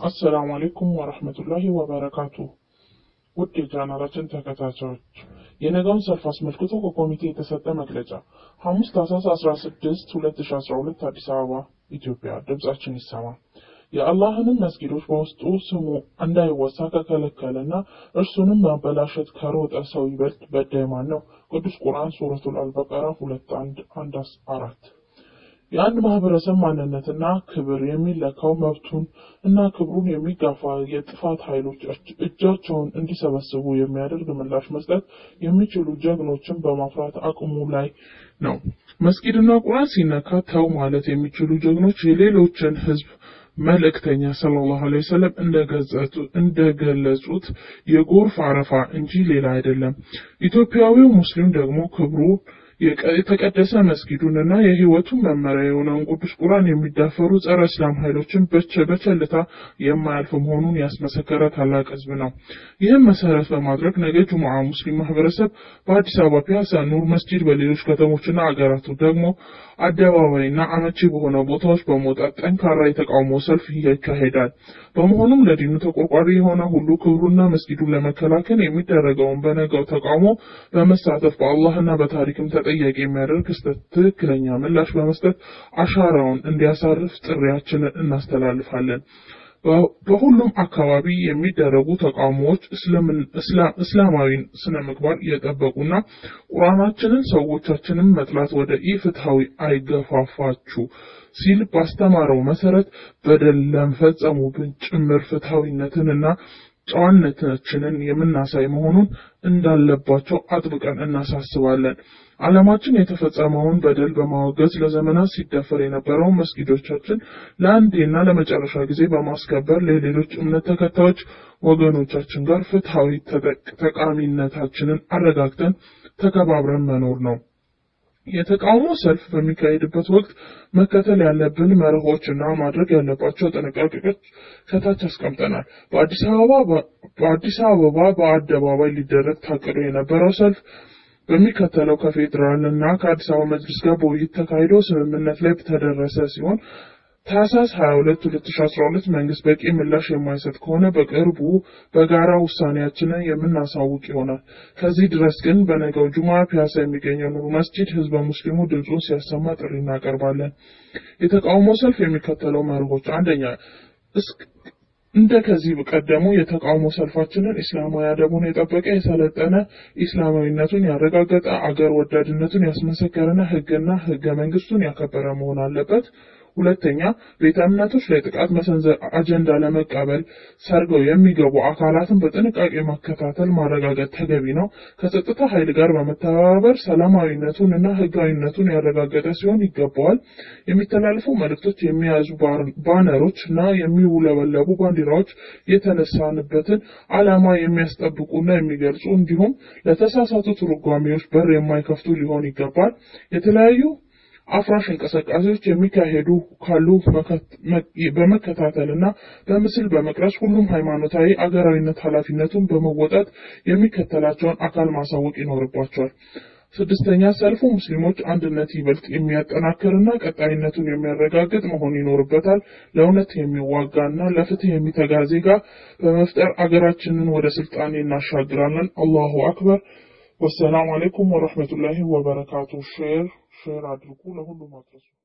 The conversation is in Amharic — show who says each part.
Speaker 1: አሰላሙ አሌይኩም ወረህመቱላሂ ወበረካቱ። ውድ የቻናላችን ተከታታዮች የነገውን ሰልፍ አስመልክቶ ከኮሚቴ የተሰጠ መግለጫ ሐሙስ ታህሳስ 16 2012 አዲስ አበባ ኢትዮጵያ። ድምጻችን ይሰማ። የአላህንም መስጊዶች በውስጡ ስሙ እንዳይወሳ ከከለከለና እርሱንም ማበላሸት ከሮጠ ሰው ይበልጥ በዳይ ማን ነው? ቅዱስ ቁርአን ሱረቱል አልበቀራ ሁለት አንድ አንድ አራት የአንድ ማህበረሰብ ማንነትና ክብር የሚለካው መብቱን እና ክብሩን የሚጋፋ የጥፋት ኃይሎች እጃቸውን እንዲሰበስቡ የሚያደርግ ምላሽ መስጠት የሚችሉ ጀግኖችን በማፍራት አቅሙ ላይ ነው። መስጊድና ቁርአን ሲነካ ተው ማለት የሚችሉ ጀግኖች የሌሎችን ህዝብ መልእክተኛ ሰለላሁ ዐለይሂ ወሰለም እንደገለጹት የጎርፍ አረፋ እንጂ ሌላ አይደለም። ኢትዮጵያዊው ሙስሊም ደግሞ ክብሩ የተቀደሰ መስጊዱንና የህይወቱን መመሪያ የሆነውን ቅዱስ ቁርአን የሚዳፈሩ ጸረ እስላም ኃይሎችን በቸልታ የማያልፍ መሆኑን ያስመሰከረ ታላቅ ህዝብ ነው። ይህም መሰረት በማድረግ ነገ ጁሙዓ ሙስሊም ማህበረሰብ በአዲስ አበባ ፒያሳ ኑር መስጂድ፣ በሌሎች ከተሞችና አገራቱ ደግሞ አደባባይና አመቺ በሆነ ቦታዎች በመውጣት ጠንካራ የተቃውሞ ሰልፍ ይካሄዳል። በመሆኑም ለዲኑ ተቆርቋሪ የሆነ ሁሉ ክብሩና መስጊዱን ለመከላከል የሚደረገውን በነገው ተቃውሞ በመሳተፍ በአላህና በታሪክም ተጠያቂ የሚያደርግ ትክክለኛ ምላሽ በመስጠት አሻራውን እንዲያሳርፍ ጥሪያችንን እናስተላልፋለን። በሁሉም አካባቢ የሚደረጉ ተቃውሞዎች እስላማዊ ስነ ምግባር የጠበቁና ቁርአናችንን ሰዎቻችንን መጥላት ወደ ኢፍትሐዊ አይገፋፋችሁ ሲል ባስተማረው መሰረት በደል ለመፈጸሙብን ጭምር ፍትሐዊነትንና ጨዋነታችንን የምናሳይ መሆኑን እንዳለባቸው አጥብቀን እናሳስባለን። ዓለማችን የተፈጸመውን በደል በማወገዝ ለዘመናት ሲደፈር የነበረውን መስጊዶቻችን ለአንዴና ለመጨረሻ ጊዜ በማስከበር ለሌሎች እምነት ተከታዮች ወገኖቻችን ጋር ፍትሐዊ ተጠቃሚነታችንን አረጋግጠን ተከባብረን መኖር ነው። የተቃውሞ ሰልፍ በሚካሄድበት ወቅት መከተል ያለብን መርሆችና ማድረግ ያለባቸው ጥንቃቄዎች ከታች አስቀምጠናል። በአዲስ አበባ በአደባባይ ሊደረግ ታቅዶ የነበረው ሰልፍ በሚከተለው ከፌዴራል እና ከአዲስ አበባ መጅሊስ ጋር በውይይት ተካሂዶ ስምምነት ላይ ተደረሰ ሲሆን ታህሳስ 22 2012 መንግስት በቂ ምላሽ የማይሰጥ ከሆነ በቅርቡ በጋራ ውሳኔያችንን የምናሳውቅ ይሆናል። ከዚህ ድረስ ግን በነገው ጁማ ፒያሳ የሚገኘው ኑር መስጂድ ህዝበ ሙስሊሙ ድምፁን ሲያሰማ ጥሪ እናቀርባለን። የተቃውሞ ሰልፍ የሚከተለው መርሆች፣ አንደኛ እንደ ከዚህ ቀደሙ የተቃውሞ ሰልፋችንን ኢስላማዊ አደቡን የጠበቀ የሰለጠነ ኢስላማዊነቱን ያረጋገጠ አገር ወዳድነቱን ያስመሰከረና ህግና ህገ መንግስቱን ያከበረ መሆን አለበት። ሁለተኛ ቤተ እምነቶች ላይ ጥቃት መሰንዘር አጀንዳ ለመቀበል ሰርገው የሚገቡ አካላትን በጥንቃቄ መከታተል ማረጋገጥ ተገቢ ነው። ከጸጥታ ኃይል ጋር በመተባበር ሰላማዊነቱን እና ህጋዊነቱን ያረጋገጠ ሲሆን ይገባዋል። የሚተላለፉ መልእክቶች የሚያዙ ባነሮች እና የሚውለበለቡ ባንዲራዎች የተነሳንበትን ዓላማ የሚያስጠብቁና የሚገልጹ እንዲሁም ለተሳሳቱ ትርጓሜዎች በር የማይከፍቱ ሊሆን ይገባል። የተለያዩ አፍራሽ እንቅስቃሴዎች የሚካሄዱ ካሉ በመከታተል እና በምስል በመቅረጽ ሁሉም ሃይማኖታዊ አገራዊነት ኃላፊነቱን በመወጣት የሚከተላቸውን አካል ማሳወቅ ይኖርባቸዋል። ስድስተኛ ሰልፉ ሙስሊሞች አንድነት ይበልጥ የሚያጠናክርና ቀጣይነቱን የሚያረጋግጥ መሆን ይኖርበታል። ለእውነት የሚዋጋና ለፍትህ የሚተጋ ዜጋ በመፍጠር አገራችንን ወደ ስልጣኔ እናሻግራለን። አላሁ አክበር። ወሰላሙ አሌይኩም ወረህመቱላሂ ወበረካቱ። ሼር ሼር አድርጉ፣ ለሁሉም አድረሱ።